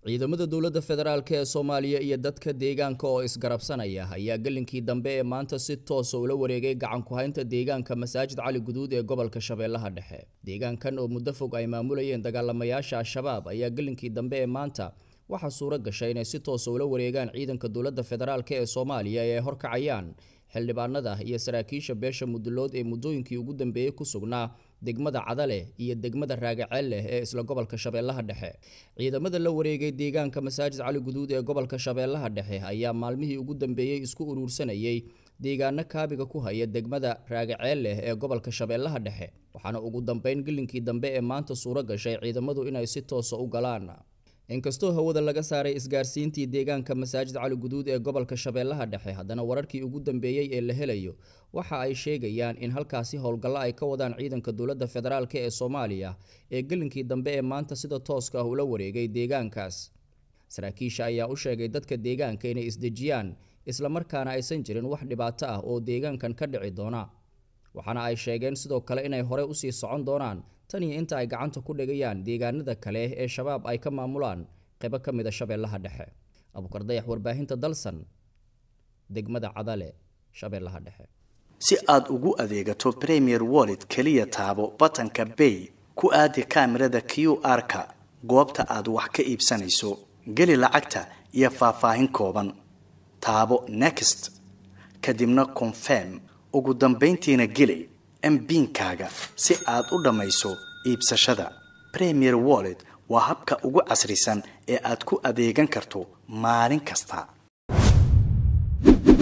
ciidamada dowladda federaalk ee soomaaliya iyo dadka deegaanka oo isgarabsanaya ayaa gelinkii dambe ee maanta si toosa ula wareegay gacan ku-haynta deegaanka masaajid cali guduud ee gobolka shabeellaha dhexe deegaankan oo muddo fog ay maamulayeen dagaalamayaasha al-shabaab ayaa gelinkii dambe ee maanta waxaa suuro gashay inay si toosa ula wareegaan ciidanka dowladda federaalk ee soomaaliya ee ay horkacayaan xildhibaanada iyo saraakiisha beesha mudulood ee muddooyinkii ugu dambeeyey ku sugnaa degmada cadale iyo degmada raagaceel leh ee isla gobolka shabeellaha dhexe ciidamada la wareegay deegaanka masaajid cali guduud ee gobolka shabeellaha dhexe ayaa maalmihii ugu dambeeyey isku uruursanayay deegaano kaabiga ku haya degmada raagaceel leh ee gobolka shabeellaha dhexe waxaana ugu dambeyn gelinkii dambe ee maanta suuro gashay ciidamadu inay si toosa u galaan inkastoo hawada laga saaray isgaarsiintii deegaanka masaajid cali guduud ee gobolka shabeellaha dhexe haddana wararkii ugu dambeeyey ee la helayo waxa ay sheegayaan in halkaasi howlgallo ay ka wadaan ciidanka dowladda federaalk ee soomaaliya ee gelinkii dambe ee maanta sida tooska ah ula wareegay deegaankaas saraakiisha ayaa u sheegay dadka deegaanka inay isdejiyaan islamarkaana aysan jirin wax dhibaato ah oo deegaankan ka dhici doona waxaana ay sheegeen sidoo kale inay horey usii socon doonaan tan iyo inta ay gacanta ku dhigayaan deegaanada kale ee shabaab ay ka maamulaan qaybo ka mid a shabeellaha dhexe abukar dayax warbaahinta dalsan degmada cadale shabeellaha dhexe si aad ugu adeegato premier wallet keliya taabo batanka bay ku aadi kaamirada q r-ka goobta aad wax ka iibsanayso geli lacagta iyo faahfaahin kooban taabo next kadibna confirm ugu dambayntiina geli mbiinkaaga si aad u dhammayso iibsashada premier wallet waa habka ugu casrisan ee aad ku adeegan karto maalin kasta